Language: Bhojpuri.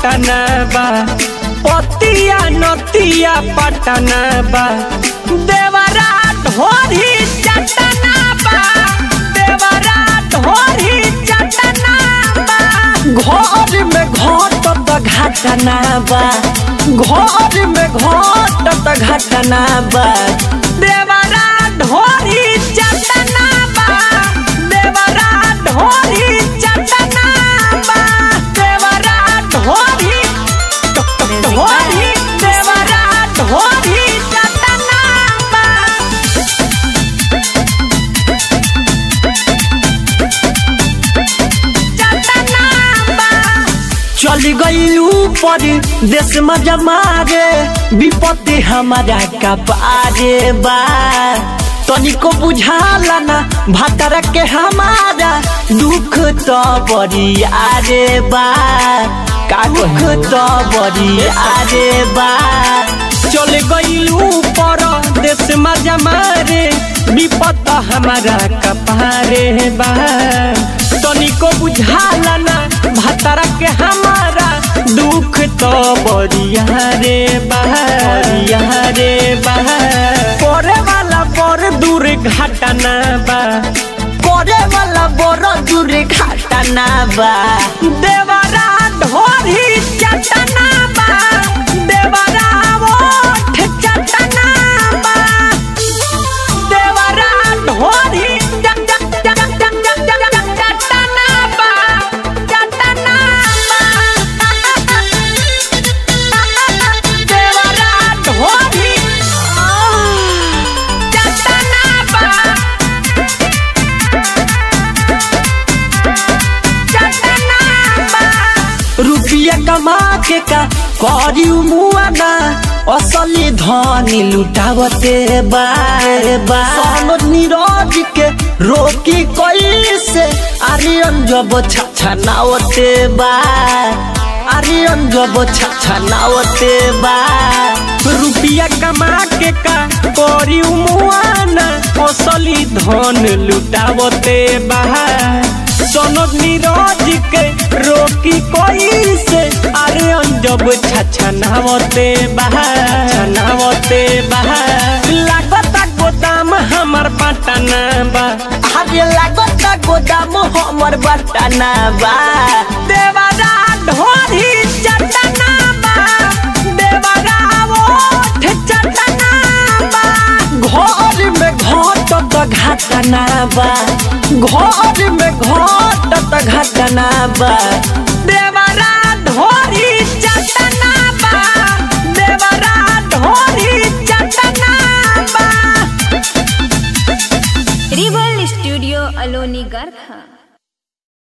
घटना बा पतिया नतिया पटना बा देवरा ढोरी चटना बा देवरा ढोरी चटना बा घर में घटत घटना बा घर में घटत घटना बा देवरा ढोरी चटना बा देवरा ढोरी चटना बा देवरा ढोरी ढोरी देवरा ढोरी चटना बा चटना बा चल गईलू पर देश में जमारे विपत्ति हमारा कपारे बा तनिको बुझाला ना भातर के हमारा दुख तो बड़ी आरे बा का दुख तो बड़ी आरे बा चल गईलू पर देश में जमारे विपत हमारा कपारे बा तनिको बुझाला ना भतरा के हमारा दुख तो बरिया रे बरिया रे करे वाला बड़ दूर घटना बा करे वाला बड़ दूर घटना बा देवरा ढोरी चटना बा देवरा ओठ चटना बा देवरा ढोरी चट चट चट चट चट चट चट चटना बा चटना बा देवरा ढोरी चटना बा चटना बा रुपया कमा के का करी मुआना असली धनी लुटावते बारे बा सनद नीरज के रोकी कैसे आर्यन जब छछनावते बा आर्यन जब छछनावते बा रुपया कमा के का करी मुआना असली धन लुटावते बा सनद नीरज के रोकी कोई से अरे अंजब छछनावते बहा छनावते बहा लागत गोदाम हमर पटना बा अरे लागत गोदाम हमर पटना बा देवरा ढोरी चटना बा देवरा ओठ चटना बा घर में घटत घटना बा घर में घटत घटना बा